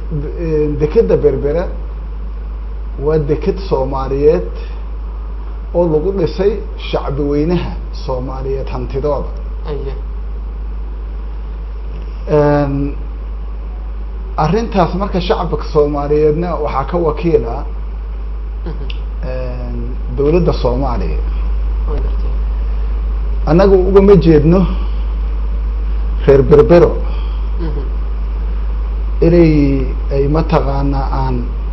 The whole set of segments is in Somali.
dekeda berbera waa deked soomaaliyeed oo lagu dhisay shacbi weynaha soomaaliyeed hantidooda aya arrintaas marka shacabka soomaaliyeedna waxaa ka wakiila dawladda soomaaliya waa gartay annagu ugama jeedno reer berbero inay ay mataqaanaa aan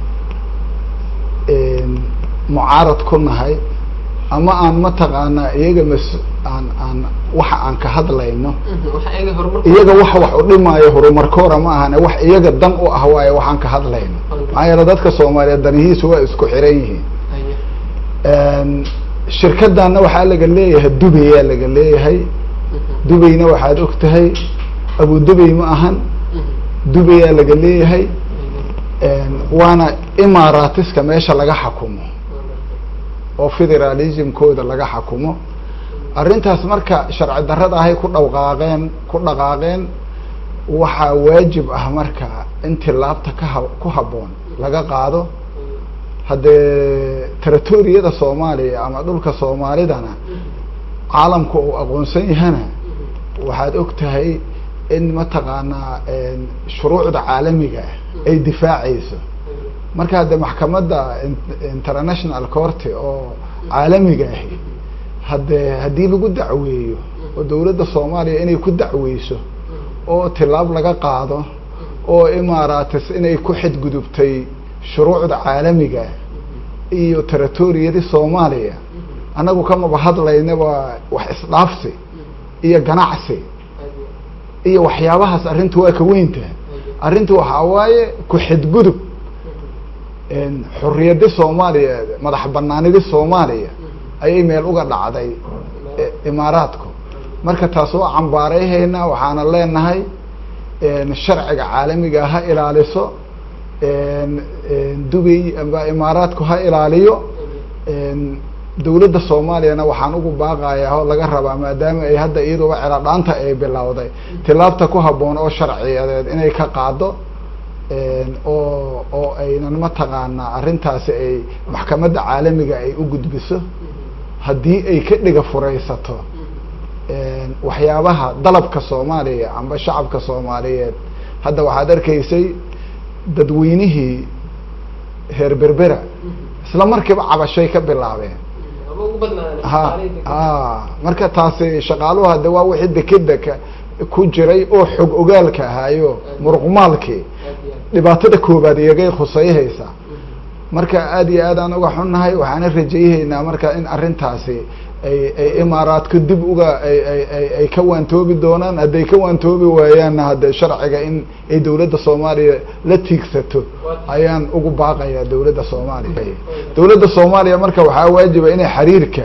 mucaarad ku nahay ama aan mataqaanaa iyaga mas aan aan waxa aan ka hadlayno waxa iyaga horumar iyaga waxa wax u dhimaayo horumarkoora ma ahane wax iyaga dan u ah waaye waxaan ka hadlayno maxaa yeele dadka soomaaliyeed danihiisu waa isku xiran yihiin aya shirkadana waxaa laga leeyahay dubayaa laga leeyahay dubayna waxaad og tahay abu dubay ma ahan dubayaa laga leeyahay waana imaaraatiska meesha laga xakumo oo federalismkooda laga xakumo arrintaas marka sharci darrada ahay ku dhawqaaqeen ku dhaqaaqeen waxaa waajib ah marka in tilaabta kaha ku habboon laga qaado haddee territoriyada soomaaliya ama dhulka soomaalidana caalamku uu aqoonsan yahana waxaad og tahay in mataqaanaa shuruucda caalamiga ah ay difaacayso marka hadde maxkamadda international court oo caalamiga ahi haddee haddii lagu dacweeyo oo dawladda soomaaliya inay ku dacweyso oo tilaab laga qaado oo imaaratis inay ku xadgudubtay shuruucda caalamiga iyo territoriyadii soomaaliya annagu kamaba hadlaynaba wax isdhaafsi iyo ganacsi iyo waxyaabahaas arrintu waa ka weynta arrintu waxaa waaye ku xadgudub xorriyadi soomaaliya madax banaanidi soomaaliya ayay meel uga dhacday imaaraadku marka taas waa cambaarayhaynaa waxaana leenahay sharciga caalamiga ha ilaaliso dubay amba imaaraadku ha ilaaliyo dawladda soomaaliyana waxaan ugu baaqayaa oo laga rabaa maadaama ay hadda iyaduba celadhaanta ay bilowday tilaabta ku habboon oo sharciyadeed inay ka qaado oo oo aynan mataqaanaa arrintaasi ay maxkamadda caalamiga ay u gudbiso haddii ay ka dhiga furaysato waxyaabaha dalabka soomaaliya amba shacabka soomaaliyeed hadda waxaad arkaysay dadweynihii reer berbera isla markiiba cabashay ka bilaabeen ama ugu badnaadeen ha ha marka taasi shaqaaluhu hadde waa wixii dekeda ka ku jiray oo xog ogaalka ahaayo muruqmaalkii dhibaatada koobaad iyagay khusayhaysaa marka aada iyo aad aan uga xunnahay waxaana rajayhaynaa marka in arrintaasi ay ay imaaraadku dib uga ay ay ay ay ka waantoobi doonaan hadday ka waantoobi waayaanna hadde sharciga in ay dawladda soomaaliya la tiigsato ayaan ugu baaqayaa dawladda soomaaliya dawladda soomaaliya marka waxaa waajiba inay xiriirka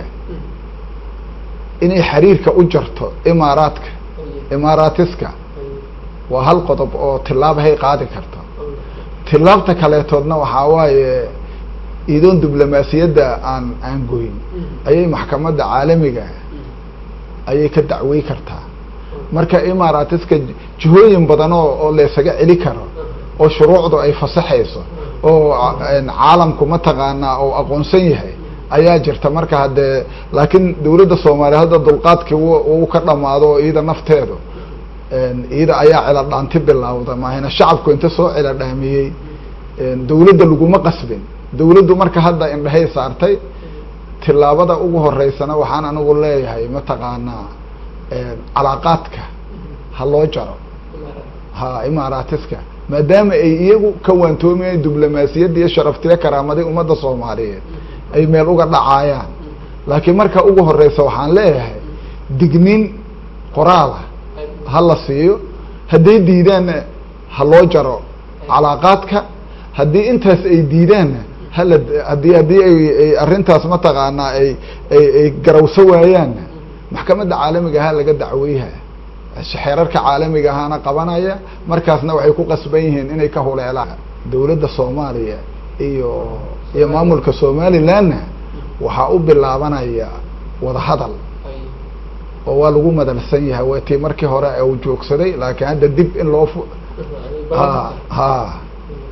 inay xiriirka u jarto imaaraadka imaaraatiska waa hal qodob oo tilaabahay qaadi karto tilaabta kaleetoodna waxaa waaye iidoon diblomaasiyadda aan aan goyn ayay maxkamadda caalamiga ayay ka dacwey kartaa marka imaaraatiska jihooyin badan oo oo laysaga celi karo oo shuruucdu ay fasaxayso oo caalamku mataqaanaa oo aqoonsan yahay ayaa jirta marka haddee laakiin dawladda soomaaliya hadda dulqaadkii uu ka dhamaado oo iyada nafteedu iyada ayaa celadhaanti bilowda maahina shacabku inta soo celadhaamiyey dawladda laguma qasbin dawladdu marka hadda indhahay saartay tilaabada ugu horeysana waxaan anigu leeyahay mataqaanaa calaaqaadka ha loo jaro ha imaaraatiska maadaama ay iyagu ka waantoomayan diblomaasiyadda iyo sharaftiyo karaamadii ummadda soomaaliyeed ay meel uga dhacaayaan laakiin marka ugu horeysa waxaan leeyahay dignin qoraala ha la siiyo hadday diidaanna ha loo jaro calaaqaadka haddii intaas ay diidaanna hala haddii haddii ay ay arrintaas mataqaanaa ay ay ay garawso waayaanna maxkamadda caalamiga ahaa laga dacweyha xeerarka caalamiga ahaana qabanaya markaasna waxay ku qasban yihiin inay ka huleelaan dawladda soomaaliya iyo iyo maamulka somalilandna waxaa u bilaabanaya wadahadal oo waa lagu madalsan yahay waa tii markii hore u joogsaday laakiin hadda dib in loo fu ha ha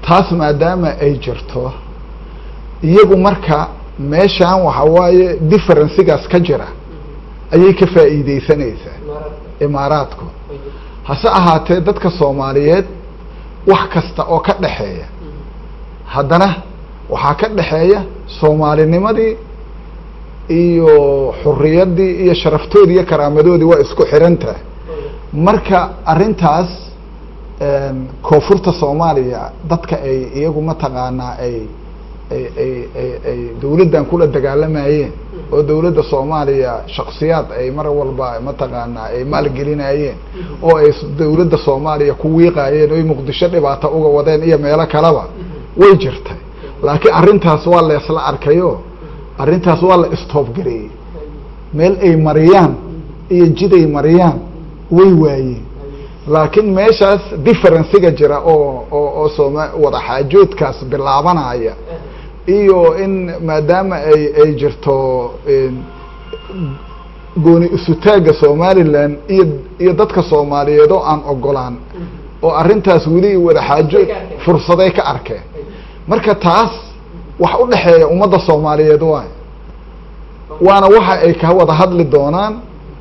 taas maadaama ay jirto iyagu marka meeshan waxa waaye differencigaas ka jira ayay ka faa'iideysanaysaa imaaraadka imaaraadku way jirta hase ahaatee dadka soomaaliyeed wax kasta oo ka dhexeeya haddana waxaa ka dhexeeya soomaalinimadii iyo xuriyaddii iyo sharaftoodii iyo karaamadoodii waa isku xiran tahay marka arrintaas een, koonfurta soomaaliya dadka ay iyagu mataqaanaa ay ay ay ay ay dawladdan kula dagaalamayeen oo dawladda soomaaliya shaksiyaad ay mar walba mataqaanaa ay maalgelinayeen oo ay s- dawladda soomaaliya ku wiiqaayeen oo ay muqdisho dhibaato uga wadeen iyo meelo kaleba way jirtay laakiin arrintaas waa la isla arkayo arrintaas waa la istoobgareeyey meel ay mariyaan iyo jid ay mariyaan way waayeen laakiin meeshaas differenciga jira oo oo oo sooma wada xaajoodkaas bilaabanaya iyo in maadaama ay ay jirto een, gooni isutaagga somaliland iyo iyo dadka soomaaliyeed oo aan ogolaan oo arrintaas weli wada xaajood fursaday ka arkeen marka taas wax u dhexeeya ummadda soomaaliyeed waay waana waxa ay ka wada hadli doonaan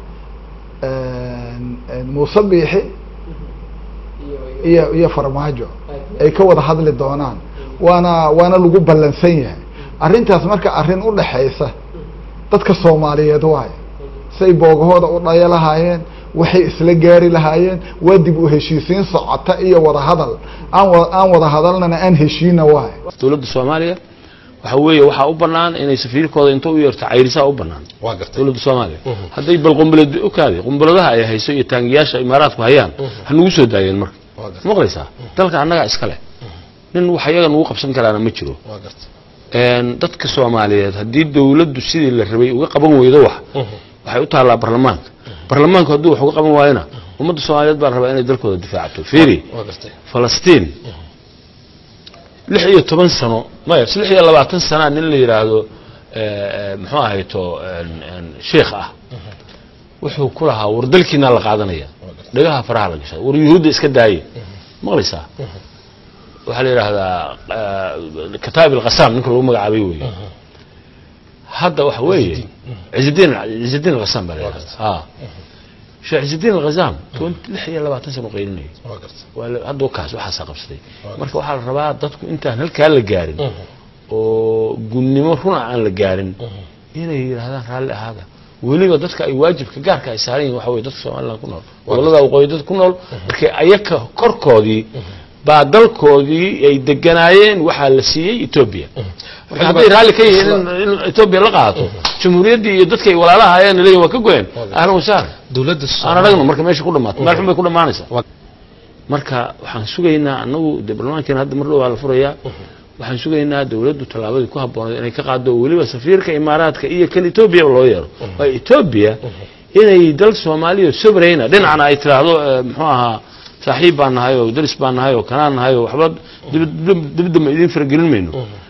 een, een, muuse biixi iyo iyo iyo farmaajo ay ka wada hadli doonaan waana waana lagu ballansan yahay arrintaas marka arrin u dhexaysa dadka soomaaliyeed waay say boogahooda u dhaya lahaayeen waxay isla gaari lahaayeen waa dib u heshiisiin socota iyo wada hadal aan wa aan wada hadalnana aan heshiina waay dowladda soomaaliya waxa weeye waxaa u banaan inay safiirkooda inta u yeerto cayrisaa u banaan waa gartay dowladda soomaaliya hadday bal qumbalad okaade qumbaladaha ay hayso iyo taangiyaasha imaaraadku hayaan ha nagu soo daayeen marka waa gartay maqlaysaa dalka annagaa iskale nin wax iyaga nagu qabsan karaana ma jiro waa gartay een, dadka soomaaliyeed haddii dowladdu sidii la rabay uga qaban weydo wax waxay u taallaa barlamaanka barlamaanku hadduu wax uga qaban waayona ummadda soomaaliyeed baa la rabaa inay dalkooda difaacato fiiri waa gartay falastiin lix iyo toban sano maya lix iyo labaatan sanaa nin la yidhaahdo eh, eh, muxuu ahayto een, een, sheikh ah wuxuu ku lahaa war dalkiinaa la qaadanaya dhagaha faraha la gashay war yuhuudda iska daaye maqlaysaa waxaa la yidhaahdaa eh, kataab ilqasaam ninka lagu magacaabay weeye hadda waxa weeye cizidiin cizidiin alqasaam baa la yidhahdaa ha sheekh cizidiin alqasaam lix iyo labaatan sano qaylinayay waa gartay waa la- hadda kaas waxaasaa qabsaday marka waxaa la rabaa dadku intaan halkaa la gaarin oo gunnimo runa aan la gaarin inay yidhaahdaan raalli ahaada weliba dadka ay waajibka gaarka ay saaran yihin waxa weye dadka somaliland ku nool gobolada waqooyi dadka ku nool markay ayaka korkoodii baa dalkoodii ay deganaayeen waxaa la siiyey etoobiya marka hadday raalli ka yihiin in- in etoobiya la qaato jamhuuriyaddii iyo dadkay walaalaha ayaan leeyihin waa ka goyeen ahlan wasahlan dowladda aan aragno marka meesha ku dhamaato meel xun bay ku dhamaanaysaa Waa- marka waxaan sugaynaa anagu dee barlamaankeena hadda mar dhow waa la furayaa waxaan sugaynaa dowladdu tallaabadii ku habboonayd inay ka qaado weliba safiirka imaaraadka iyo kan etoobiya loo yeero waa etoobiya inay dal soomaaliya sobrayna dhinacna ay tiraahdo eh, muxuu ahaa saaxiib baan nahay oo daris baan nahay oo kanaan nahay oo waxba dibad- dib- dibadda ma idiin faragelin mayno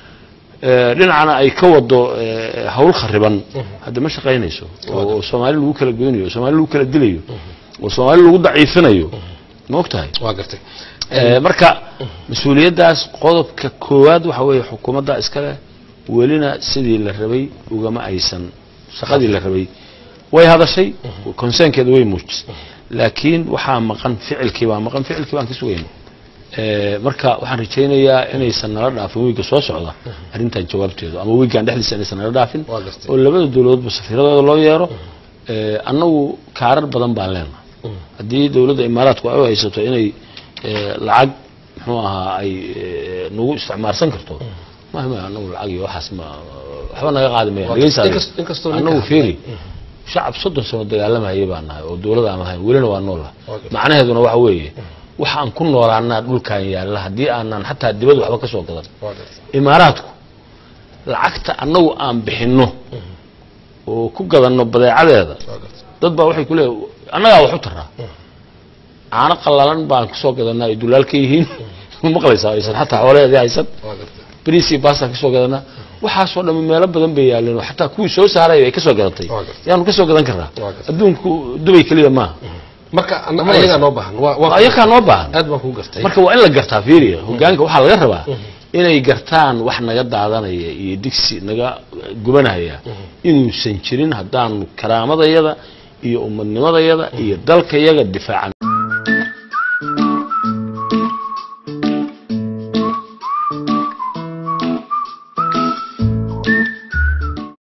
Eh, dhinacana ay ka wado eh, hawl khariban hadda ma shaqaynayso oo oo soomaali lagu kala goynayo oo soomaali lagu kala dilayo oo soomaali lagu daciifinayo ma og tahay waa gartay Eh, marka mas-uuliyaddaas qodobka koowaad waxa weeye xukuumadda iskale welina sidii la rabay ugama aysan shaqadii la rabay way hadashay conseenkeeda way muujisay laakiin waxaa maqan ficilkii baa maqan ficilkii baan ka sugayna Eh, marka waxaan rajaynayaa inaysan nala dhaafin wiigga soo socda arrintan jawaabteedu ama wiiggan dhexdiisa inaysan nala dhaafin Waa gartay. oo labada dowladoodba safiiradooda loo yeero Eh, annagu kaarar badan baan leenahay haddii dowladda imaaraadku ay u haysato inay eh, lacag muxuu ahaa ay eh, nagu isticmaalsan karto ma ma anagu lacag iyo waxaas ma waxba naga qaadi maya Waa dhegeysa gartay. Inkas- inkastoo ninka- anagu fiiri shacab soddon sano dagaalamayay baan nahay oo dowladda aan ahayn welina waa noola Waa gartay. macnaheeduna waxa weeye waxa aan ku noolaanaa dhulkan yaalla haddii aanan xataa dibad waxba ka soo gadan waa gartay imaaraadku lacagta annagu aan bixinno oo ku gadanno badeecadeeda waa gartay dad baa waxay ku leeyahay annagaa wax u taraa caano qallalan baan kasoo gadanaa ay dulaal ka yihiin maqlaysaa aysan xataa xoolaheedii haysan waa gartay bariis iyo baastaan kasoo gadanaa waxaasoo dhammi meelo badan bay yaaleen oo xataa kuwii soo saaray ay kasoo gadatay Waa gartay. yaanu kasoo gadan karnaa Waa gartay. adduunku dubay keliya maaha marka an- ayagaa noo baahan waa waa ayakaa noo baahan aad baan kuu gartay marka waa in la gartaa fiiriya hogaanka waxaa laga rabaa inay gartaan wax naga daadanaya iyo digsi naga gubanaya inuusan jirin haddaanu karaamadayada iyo umadnimadayada iyo dalkayaga difaacan